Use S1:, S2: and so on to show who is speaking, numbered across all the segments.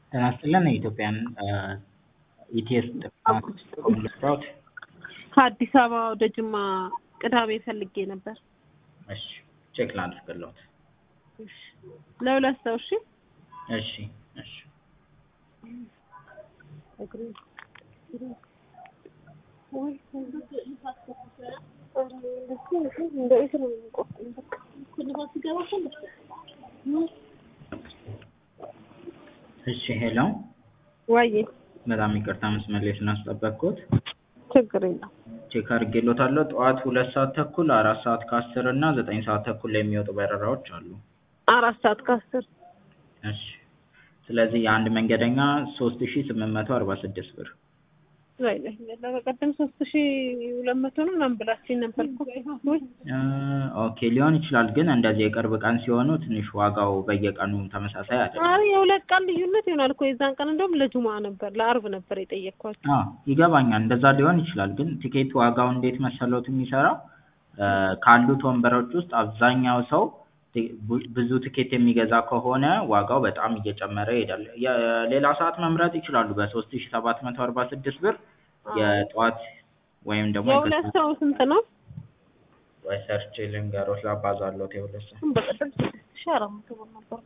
S1: ጤና ይስጥልን የኢትዮጵያን ኢቲኤስ ጥቅም ልስራዎት?
S2: ከአዲስ አበባ ወደ ጅማ ቅዳሜ ፈልጌ ነበር።
S1: እሺ ቼክ ላድርግልዎት።
S2: እሺ ለሁለት ሰው እሺ።
S1: እሺ እሺ እሺ ሄሎ
S2: ዋዬ
S1: በጣም ይቅርታ መስመር ላይ ስላስጠበቅኩት።
S2: ችግር የለም።
S1: ቼክ አድርጌልዎታለሁ። ጠዋት ሁለት ሰዓት ተኩል፣ አራት ሰዓት ከአስር እና ዘጠኝ ሰዓት ተኩል ላይ የሚወጡ በረራዎች አሉ።
S2: አራት ሰዓት ከአስር
S1: እሺ ስለዚህ የአንድ መንገደኛ ሶስት ሺ ስምንት መቶ አርባ ስድስት ብር
S2: ላይ ላይ በቀደም ሶስት ሺ ሁለት መቶ ነው ምናምን ብላችኝ ነበር እኮ ወይ
S1: እ ኦኬ ሊሆን ይችላል፣ ግን እንደዚህ የቅርብ ቀን ሲሆኑ ትንሽ ዋጋው በየቀኑ ተመሳሳይ አይደለም።
S2: ኧረ የሁለት ቀን ልዩነት ይሆናል እኮ የዛን ቀን እንደውም ለጁማ ነበር ለአርብ ነበር የጠየቅኳቸው።
S1: አዎ ይገባኛል፣ እንደዛ ሊሆን ይችላል። ግን ቲኬት ዋጋው እንዴት መሰሎት የሚሰራው እ ካሉት ወንበሮች ውስጥ አብዛኛው ሰው ቲ- ቡ- ብዙ ቲኬት የሚገዛ ከሆነ ዋጋው በጣም እየጨመረ ይሄዳል። የሌላ ሰዓት መምረጥ ይችላሉ። በሶስት ሺ ሰባት መቶ አርባ ስድስት ብር የጠዋት ወይም ደግሞ
S2: የሁለት ሰው ስንት ነው?
S1: ወይ ሰርች ልንገሮት ላባዛሎት የሁለት ሰው
S2: በቀደም ስድስት ሺ አራት መቶ ብር ነበር።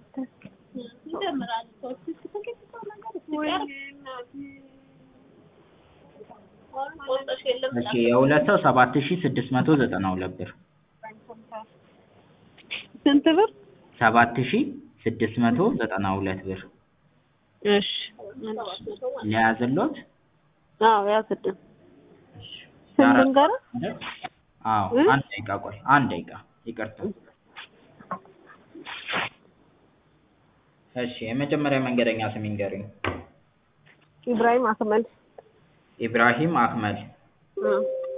S1: እሺ የሁለት ሰው ሰባት ሺ ስድስት መቶ ዘጠና ሁለት ብር
S2: ስንት ብር?
S1: ሰባት ሺ ስድስት መቶ ዘጠና ሁለት ብር
S2: እሺ
S1: ሊያዝሎት
S2: አዎ ያስድን ስንት ልንገርህ?
S1: አዎ
S2: እ?
S1: አንድ ደቂቃ ቆይ አንድ ደቂቃ ይቅርታ እሺ የመጀመሪያ መንገደኛ ስም ይንገሩኝ
S2: ኢብራሂም አክመል
S1: ኢብራሂም አክመል
S2: እ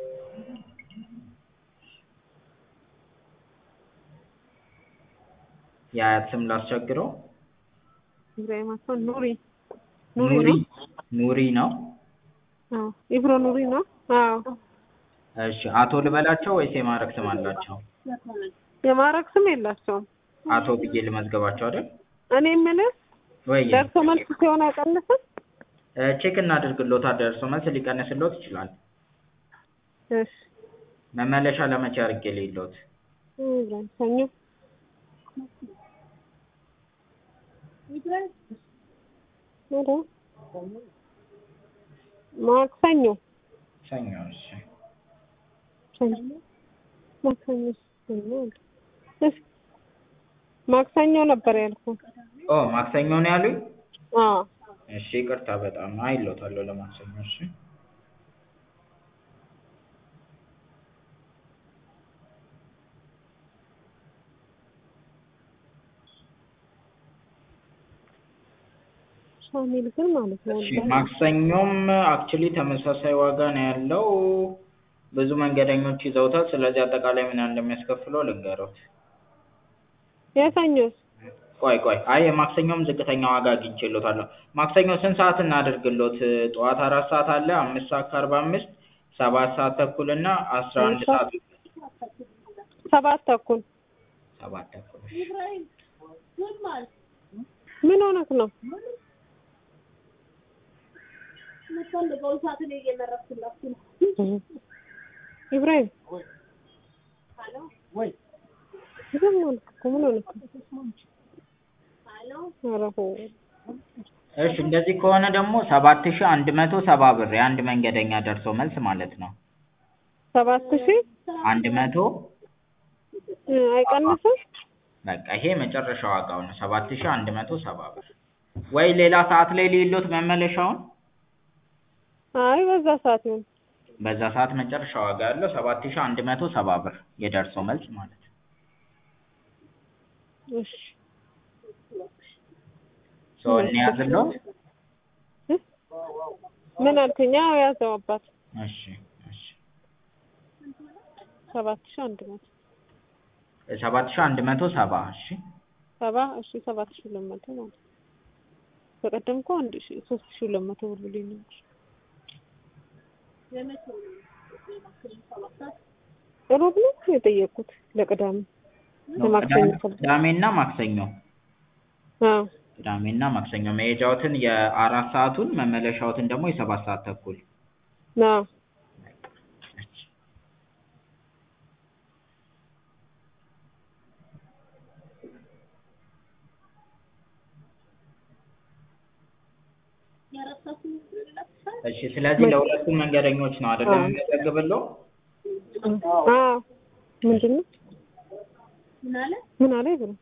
S1: የአያት ስም ላስቸግረው
S2: ኢብራሂም አክመል ኑሪ ኑሪ
S1: ኑሪ
S2: ነው?
S1: ኑሪ ነው
S2: አዎ ኢብሮ ኑሪ ነው? አዎ
S1: እሺ አቶ ልበላቸው ወይስ የማዕረግ ስም አላቸው
S2: የማዕረግ ስም የላቸውም።
S1: አቶ ብዬ ልመዝገባቸው አይደል
S2: እኔ የምልህ
S1: ወይ
S2: ደርሶ መልስ ሲሆን አይቀንስም?
S1: እ ቼክ እናድርግሎታል ደርሶ መልስ ሊቀንስሎት ይችላል
S2: እሺ
S1: መመለሻ ለመቼ አድርጌ ልሂድሎት
S2: ኢብራሂም ሰኞ ኧረ ማክሰኞ
S1: ሰኞ እሺ
S2: ሰኞ ማክሰኞ ሰኞ አለ። እሺ ማክሰኞ ነበር ያልኩህ።
S1: ኦ ማክሰኞ ነው ያሉኝ
S2: አዎ
S1: እሺ ይቅርታ በጣም አይሎታለሁ ለማክሰኞ እሺ
S2: ሻሚል ግን ማለት ነው
S1: እሺ ማክሰኞም አክቹሊ ተመሳሳይ ዋጋ ነው ያለው ብዙ መንገደኞች ይዘውታል ስለዚህ አጠቃላይ ምን ያህል እንደሚያስከፍለው ልንገሮት
S2: የሰኞስ
S1: ቆይ ቆይ አይ የማክሰኞም ዝቅተኛ ዋጋ አግኝቼልዎታለሁ ማክሰኞ ስንት ሰዓት እናድርግልዎት ጠዋት አራት ሰዓት አለ አምስት ሰዓት ከአርባ አምስት ሰባት ሰዓት ተኩል እና አስራ አንድ ሰዓት
S2: ሰባት ተኩል
S1: ሰባት ተኩል እሺ
S2: ምን ሆነክ ነው? ኢብራሂም ዝም አልክ እኮ ምን ሆነክ ነው? ኧረ ሆ
S1: እሺ እንደዚህ ከሆነ ደግሞ ሰባት ሺህ አንድ መቶ ሰባ ብር የአንድ መንገደኛ ደርሶ መልስ ማለት ነው
S2: ሰባት ሺህ
S1: አንድ መቶ
S2: እ አይቀንስም?
S1: በቃ ይሄ መጨረሻ ዋጋው ነው ሰባት ሺህ አንድ መቶ ሰባ ብር ወይ ሌላ ሰዓት ላይ ልሂድልዎት መመለሻውን
S2: አይ በዛ ሰዓት ይሁን።
S1: በዛ ሰዓት መጨረሻ ዋጋ ያለው ሰባት ሺህ አንድ መቶ ሰባ ብር የደርሶ መልስ ማለት ነው
S2: እሺ
S1: ሶ እንያዝልዎት
S2: እ? ምን አልከኝ? አዎ ያዘው አባት
S1: እሺ እሺ
S2: ሰባት ሺህ አንድ መቶ
S1: ሰባት ሺህ አንድ መቶ ሰባ እሺ
S2: ሰባ እሺ ሰባት ሺህ ሁለት መቶ ማለት ነው። በቀደም እኮ አንድ ሺህ ሶስት ሺህ ሁለት መቶ ብር ብሎኝ ነበር። ሮብ ነው የጠየቅኩት ለቅዳሜ ለማክሰኞ
S1: ቅዳሜና ማክሰኞ
S2: አዎ
S1: ቅዳሜና ማክሰኞ መሄጃዎትን የአራት ሰዓቱን መመለሻዎትን ደግሞ የሰባት ሰዓት ተኩል
S2: አዎ
S1: እሺ እሺ ስለዚህ ለሁለቱም መንገደኞች ነው አይደለም
S2: አዎ።
S1: የምንመዘግብለው?
S2: አዎ ምንድን ነው ምን አለ ይብሉ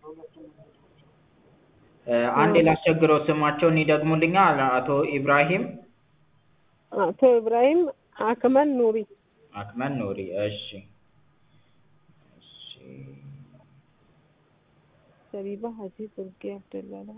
S1: እ አንዴ ላስቸግረው ስማቸውን ይደግሙልኛል? አቶ ኢብራሂም
S2: አቶ ኢብራሂም አክመል ኑሪ
S1: አክመል ኑሪ። እሺ እሺ
S2: ሰቢባ ሀጂ ቱርኪ አብደላ